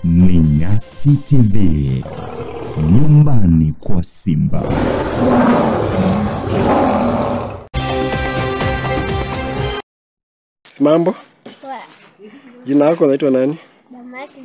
ni Nyasi TV, nyumbani kwa Simba. Mambo, Poa. jina lako naitwa nani? Damaki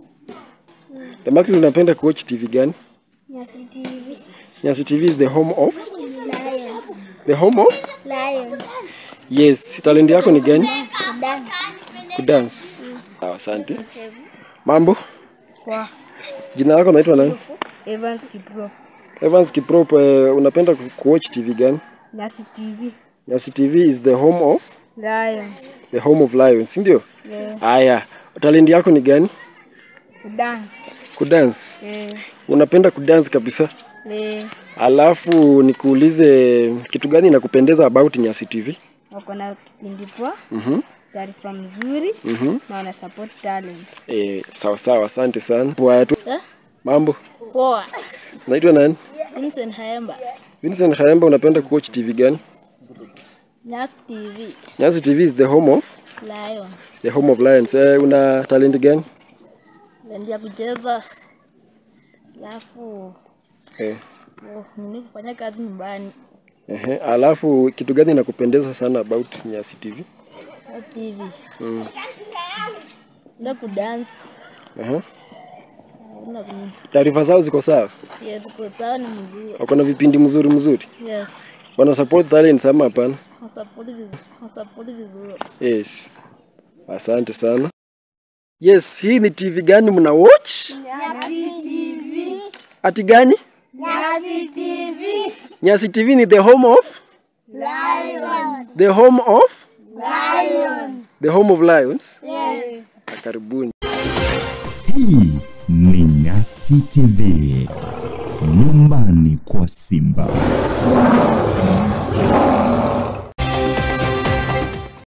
Damaki, unapenda kuwatch TV gani? Nyasi TV. Nyasi TV is the home of Lions. the home of Lions. yes. Talent yako ni gani? Dance. Kudance. Sawa, asante. Mambo, Kwa jina lako naitwa nani? Evans Kipro, Evans Kiprop, eh, unapenda ku- kuwatch TV gani? Nyasi TV, Nyasi TV is the home of Lions, the home of lions, si ndio? yeah. Haya, talent yako ni gani? Dance, Kudance. yeah. Unapenda kudance kabisa? Yeah. Alafu nikuulize kitu gani inakupendeza about Nyasi TV? Wako na kipindi poa, Mhm. taarifa mzuri na wana support talents. Eh, sawa sawa, asante sana. Poa tu. Mambo. Poa. Naitwa nani? Vincent Haemba, Vincent Khaemba, unapenda kuwatch TV gani? Nyasi TV, Nyasi TV is the home of Lion. the home of lions. Eh, una talent gani? Ndio kucheza. Alafu Eh. oh, nini kufanya kazi nyumbani. Ehe, alafu kitu gani inakupendeza sana about Nyasi TV? Kwa TV. Mm. Ndio kudance. Ehe. Ndio kuni. Taarifa zao ziko sawa? Yeah, tuko sawa ni mzuri. Wako na vipindi mzuri mzuri? Yes. Wana support talents ama hapana? Support vizuri. Support vizuri. Yes. Asante sana. Yes, hii ni TV gani mna watch? Nyasi TV. Ati gani? Nyasi TV. Nyasi TV ni the home of Lions. the home of Lions. the home of lions. Yes. Karibuni. Hii ni Nyasi TV, nyumbani kwa Simba.